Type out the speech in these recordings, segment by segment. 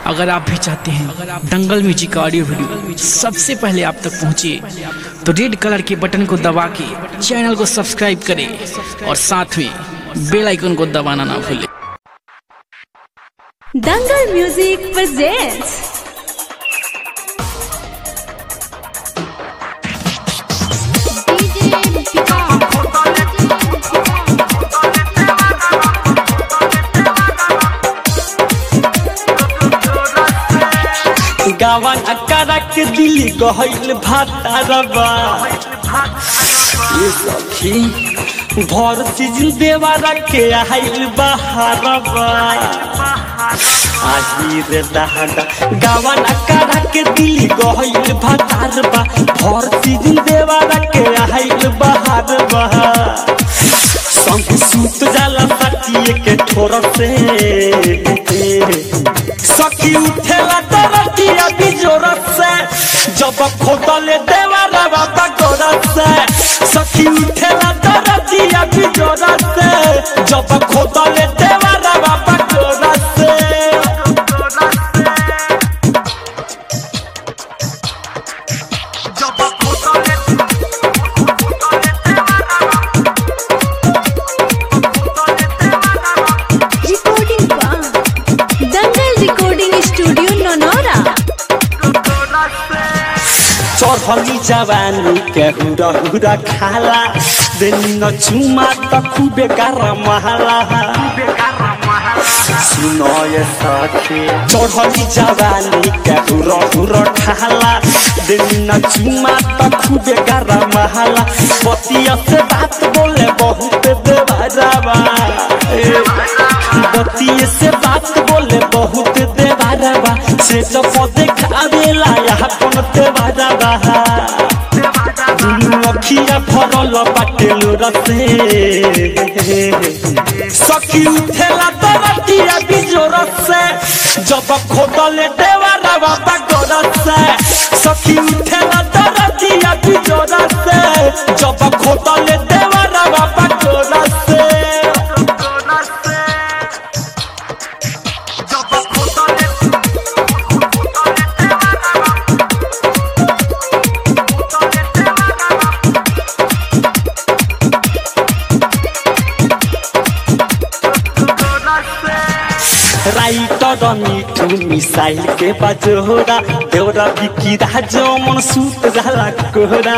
अगर आप भी चाहते हैं दंगल म्यूजिक का ऑडियो वीडियो सबसे पहले आप तक पहुंचे तो रेड कलर के बटन को दबा के चैनल को सब्सक्राइब करें और साथ में बेल आइकन को दबाना ना भूलें दंगल म्यूजिक presents गावन अकारा के दिली गहल भातारबा ये सखी भर सीजन देवारा के आइल बहारबा आही रे दहादा गावन अकारा के दिली गहल भातारबा भर सीजन देवारा के आइल बहारबा संग सूत जाला सटिए के ठोर से सखी उठेला तरतिया बिजोर से जब खोदले देवारा बाबा गोर से सखी उठेला तरतिया बिजोर से जब खोदले देवारा बाबा गोर से recording one दंगल recording studio नोनोरा चढ़ली जवानी के हुरा हुरा खाला देनी न चुमा त खूबे गारा महला सुनो ये सखी चढ़ली जवानी के हुरा हुरा खाला देनी न चुमा त खूबे गारा महला पतिया से बात बोले बहुत देवारावा बतिये से बात बोले बहुत देवारावा से जब देखावेला यहाँ पन देवारावा दुनु अखिया फरल बाटेलो रसे सखी उठेला तरतिया बिजोर से जब खोदले देवारा बाबा गोर से सखी उठेला तरतिया बिजोर से जब खोदले देवारा बाबा गोर से राइटर मिठू मिसाइल के बजोरा देवरा बिकी राजो मन सूत जाला कोहरा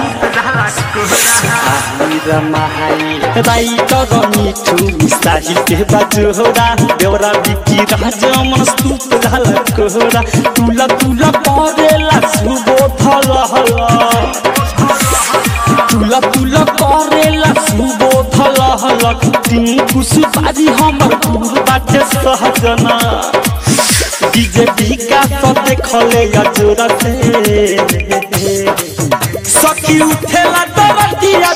हीरा महाई राइटर मिठू मिसाइल के बजोरा देवरा बिकी राजो मन सूत जाला कोहरा तुला तुला परेला सुबोधल हला तुला तुला करेला सुबोधल हलक टिंकु सुपारी हमर दूर बाटे सहजना बीजेपी का तो देखले अजोरा से सखी उठेला तरतिया